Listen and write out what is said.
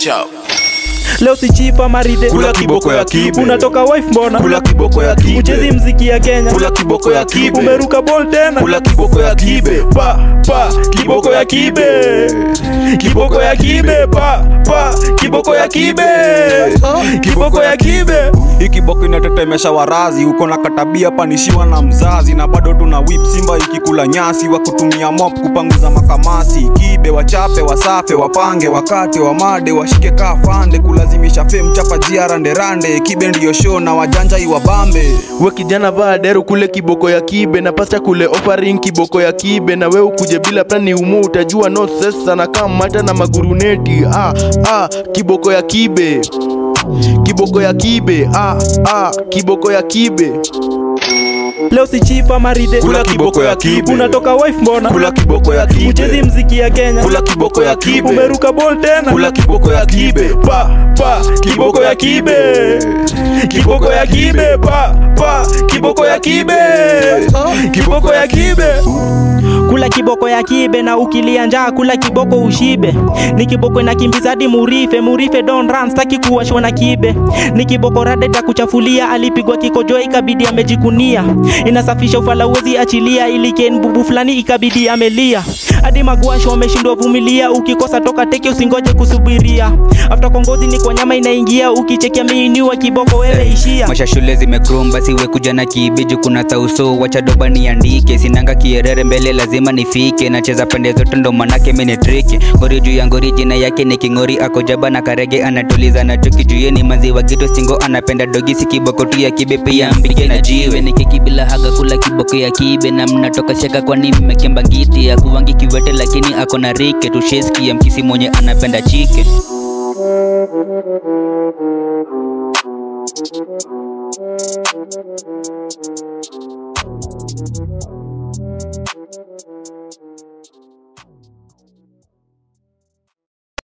chap leo si chifa maride Kula kiboko ya kibe. unatoka wife mbona kula kiboko ya kibe uchezi mziki ya kenya kula kiboko ya kibe umeruka bol tena kula kiboko ya kibe pa pa kiboko ya kibe kiboko ya kibe pa pa kiboko ya kibe kiboko ya kibe hii kiboko inatetemesha warazi uko na katabia panishiwa na mzazi na bado tuna whip simba ikikula nyasi wa kutumia mop kupanguza makamasi kibe wachape wasafe wapange wakate wamade washike kaa fande kulazimisha fe mchapa jia randerande kibe ndiyo show na wajanja iwabambe we kijana vaa dero kule kiboko ya kibe na pasta kule offering kiboko ya kibe na we ukuje bila plani umu utajua no sesa na kamata na maguruneti ah, ah, kiboko ya kibe kiboko ya kibe ah, ah, kiboko ya kibe leo si chifa maride Kula kiboko ya kibe. unatoka wife mbona kula kiboko ya kibe uchezi mziki ya kenya kula kiboko ya kibe umeruka bol tena kula kiboko ya kibe pa pa kiboko ya kibe kiboko ya kibe pa pa kiboko ya kibe kiboko ya kibe kula kiboko ya kibe na ukilia njaa kula kiboko ushibe ni kiboko inakimbiza hadi murife murife don run staki kuwashwa na kibe ni kiboko radeta kuchafulia alipigwa kikojoa ikabidi amejikunia inasafisha ufala uwezi achilia ili ken bubu fulani ikabidi amelia hadi magwasho wameshindwa vumilia ukikosa toka teke usingoje kusubiria after kongozi ni kwa nyama inaingia ukichekia miiniwa kiboko wewe ishia masha shule zimekrum basi we kuja na kibiju kuna tauso wacha doba niandike sinanga kierere mbele lazima nifike nacheza pande zote ndo manake mini triki ngori juu ya ngori jina yake ni kingori akojaba na karege anatuliza na chuki juu ye ni maziwa gito singo anapenda dogi si kiboko tu ya kibe pia mbige na jiwe ni keki bila haga kula kiboko ya kibe na mnatoka shaka kwani mmekemba ngiti ya kuwangi kiwete lakini ako na rike tusheski ya mkisi mwenye anapenda chike